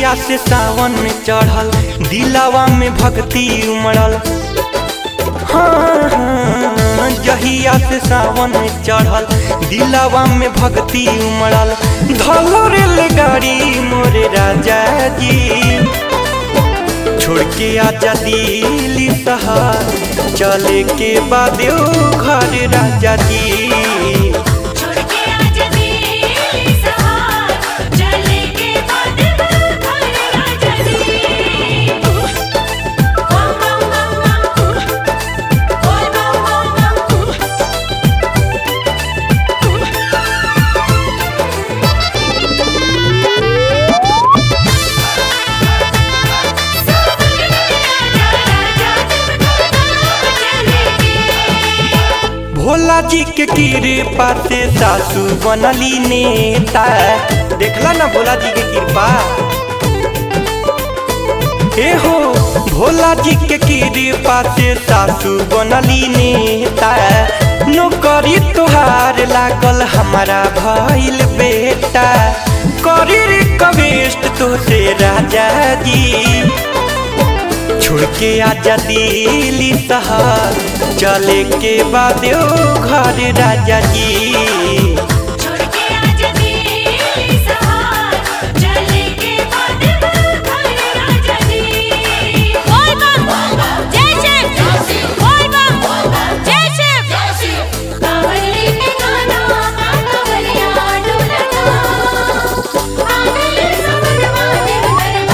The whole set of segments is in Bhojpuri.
जहिया से सावन में चढ़ल दिलावा में भक्ति उमड़ल हाँ, हाँ, जहिया से सावन में चढ़ल दिलावा में भक्ति उमड़ल धलो रेलगाड़ी मोरे राजा जी छोड़ के आजा दिल्ली शहर चले के बाद घर राजा जी छोड़ के आजा दिल्ली सहार चले के बाद घर राजा जी बम बम बम बम बोल बम बम बम भोला जी के कृपा से सासू बनली नेता देखला ना भोला जी के कृपा ए हो भोला जी के कृपा से सासू बनली नेता नौकरी तुहार लागल हमारा भइल बेटा करी रिक्वेस्ट तो से राजा जी छोड़ के आजा दिल्ली शहर चले के बाद घर राजा जी छोड़ के आजा दिल्ली सहार चले के बाद घर राजा जी बोल बम जय शिव बोल बम जय शिव कावली में गाना कावलिया डोलना आगले समनवा देव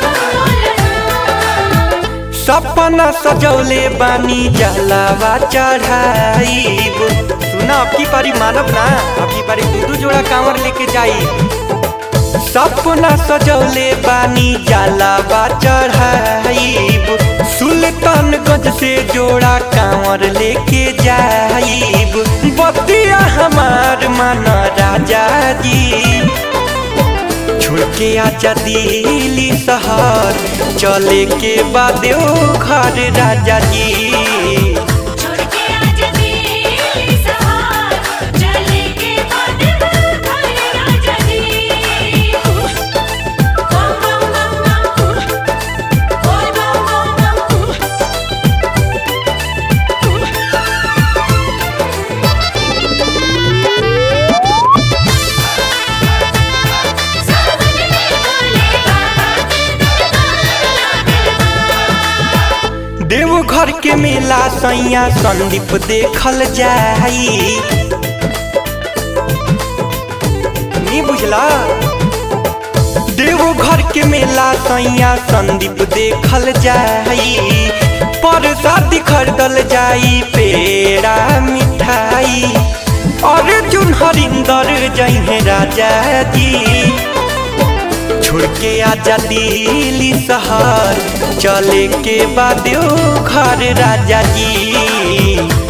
दरबार सपना सजौले बानी जलावा चढ़ाईब सुना अब की पारी मानब ना अब की पारी दू दू जोड़ा कांवर लेके जाई सपना सजौले बानी जलावा चढ़ाईब सुल्तानगंज से जोड़ा कांवर लेके जाईब बतिया हमार मन राजा जी छोड़ के आजा दिल्ली शहर चले के बाद घर राजा जी छोड़ के आजा दिल्ली सहार चले के बाद घर राजा जी बम बम बम बम बोल बम बम बम सावन में बोले बाबा के दरबार लागल देवघर के मेला सैया संदीप देखल जाई नी बुझला देवघर के मेला सैया संदीप देखल जाई प्रसाद खरीदल जाई पेड़ा मिठाई अर्जुन हरिंदर जइहे राजा जी छोड़ के आजा दिल्ली शहर चले के बाद घर राजा जी